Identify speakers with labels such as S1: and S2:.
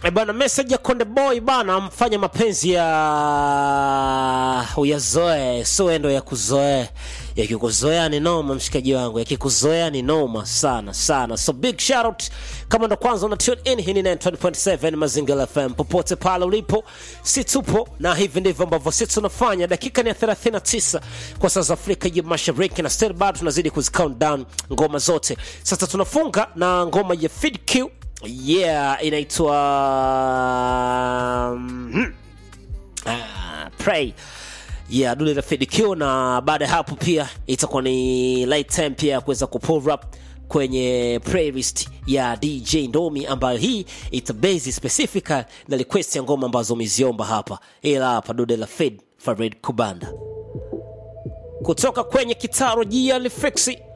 S1: E bana, message ya Konde Boy bana, mfanya mapenzi ya uyazoe, sio ndo ya kuzoea. Yakikuzoea ni noma, mshikaji wangu, yakikuzoea ni noma sana sana. So big shout out kama ndo kwanza una tune in, hii ni 90.7 Mazingira FM, popote pale ulipo, si tupo na hivi ndivyo ambavyo sisi tunafanya. Dakika ni ya 39 kwa saa za Afrika ya Mashariki, na still bado tunazidi kuzi count down ngoma zote. Sasa tunafunga na ngoma ya Fid Q yeah inaitwa mm, ah, pray yeah dule la Fid Q na baada ya hapo pia itakuwa ni light time pia ya kuweza kupull up kwenye playlist ya DJ Ndomi ambayo hii itabase specific na request ya ngoma ambazo umeziomba hapa, ila hapa dude la Fid Farid Kubanda kutoka kwenye kitaro Gia Lifexi